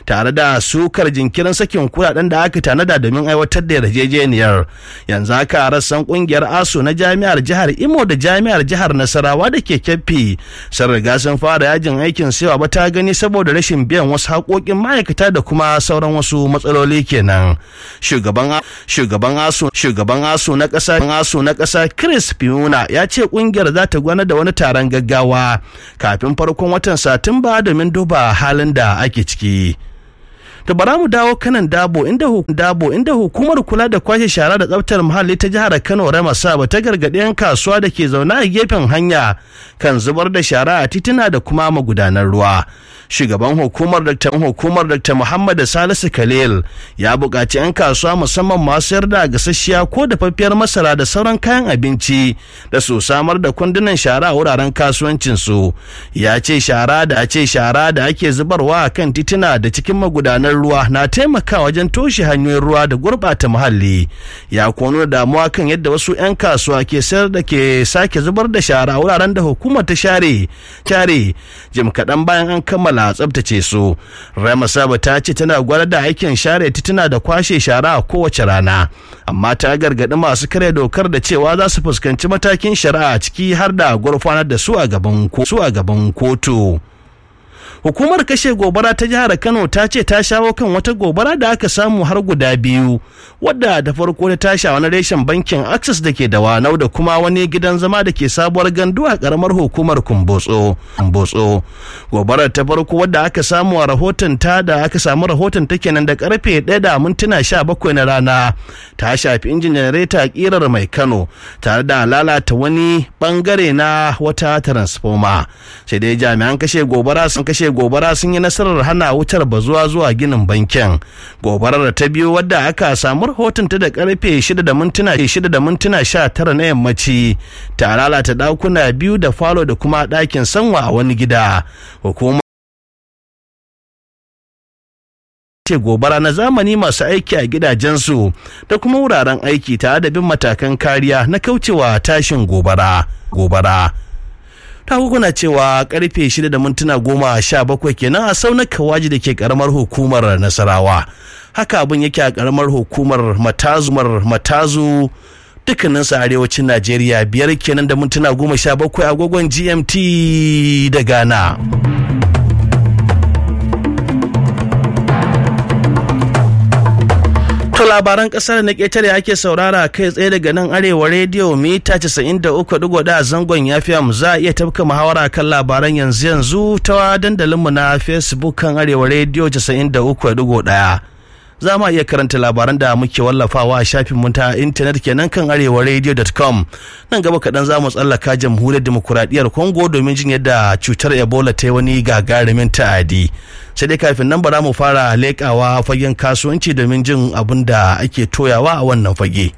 tare da sukar jinkirin sakin kuɗaɗen da aka tanada domin aiwatar da yarjejeniyar yanzu haka rassan kungiyar aso na jami'ar jihar imo da jami'ar jihar nasarawa da ke kyaffi sun riga sun fara yajin aikin sewa ba ta gani saboda rashin biyan wasu haƙoƙin ma'aikata da kuma sauran wasu matsaloli kenan shugaban shugaban aso shugaban aso na ƙasa aso na ƙasa chris fiuna ya ce kungiyar za ta gwana da wani taron gaggawa kafin farkon watan satumba domin duba halin da ake ciki to bara mu dawo kanan dabo inda dabo inda hukumar kula da kwashe shara da tsaftar muhalli ta jihar Kano Rama Saba ta gargaɗi 'yan kasuwa da ke zaune a gefen hanya kan zubar da shara a tituna da kuma magudanan ruwa shugaban hukumar Dr. hukumar Dr. Muhammad Salisu Khalil ya buƙaci 'yan kasuwa musamman masu sayar da gasasshiya ko dafaffiyar masara da sauran kayan abinci da su samar da kundunan shara a wuraren kasuwancin su ya ce shara da a ce shara da ake zubarwa a kan tituna da cikin magudanan ruwa na taimakawa wajen toshe hanyoyin ruwa da gurɓata muhalli ya kono da damuwa kan yadda wasu 'yan kasuwa ke sayar da ke sake zubar da shara a wuraren da hukumar ta share share jim kaɗan bayan an kammala a tsabtace su rama saba ta ce tana gwada da aikin share tituna da kwashe shara a kowace rana amma ta gargaɗi masu kare dokar da cewa za su fuskanci matakin shari'a ciki har da gurfanar da su a gaban kotu. hukumar kashe gobara ta jihar kano ta ce ta shawo kan wata gobara da aka samu har guda biyu wadda da farko ta tashi wani reshen bankin access da ke da wanau da kuma wani gidan zama da ke sabuwar gandu a karamar hukumar kumbotso kumbotso gobarar ta farko wadda aka samu a rahoton ta da aka samu rahoton ta kenan da karfe 1 da mintuna 17 na rana ta shafi injin janareta kirar mai kano tare da lalata wani bangare na wata transformer sai dai jami'an kashe gobara sun kashe gobara sun yi nasarar hana wutar bazuwa zuwa ginin bankin gobarar ta biyu wadda aka samu rahoton ta da karfe 6 da mintuna 6 da mintuna 19 na yammaci ta lalata dakuna biyu da falo da kuma ɗakin sanwa a wani gida hukumar ce gobara na zamani masu aiki a gidajensu da kuma wuraren aiki tare da bin matakan kariya na kaucewa tashin gobara gobara ta hukuna cewa karfe 6 da mintuna goma sha bakwai kenan a saunar kawaji da ke karamar hukumar nasarawa haka abin yake a karamar hukumar matazumar matazu dukkaninsu arewacin najeriya biyar kenan da mintuna goma sha bakwai agogon gmt da ghana To labaran kasar na ƙetare ake saurara kai tsaye daga nan arewa rediyo mita 93.1 a zangon yafiya za a iya tafka muhawara kan labaran yanzu yanzu ta dandalinmu na facebook kan arewa rediyo 93.1 za mu iya karanta labaran da muke wallafawa a shafin mu ta intanet kenan kan arewaradio.com nan gaba kaɗan za mu tsallaka jamhuriyar demokuraɗiyyar congo domin jin yadda cutar ebola ta yi wani gagarumin ta'adi sai dai kafin nan bara mu fara leƙawa fagen kasuwanci domin jin abin da ake toyawa a wannan fage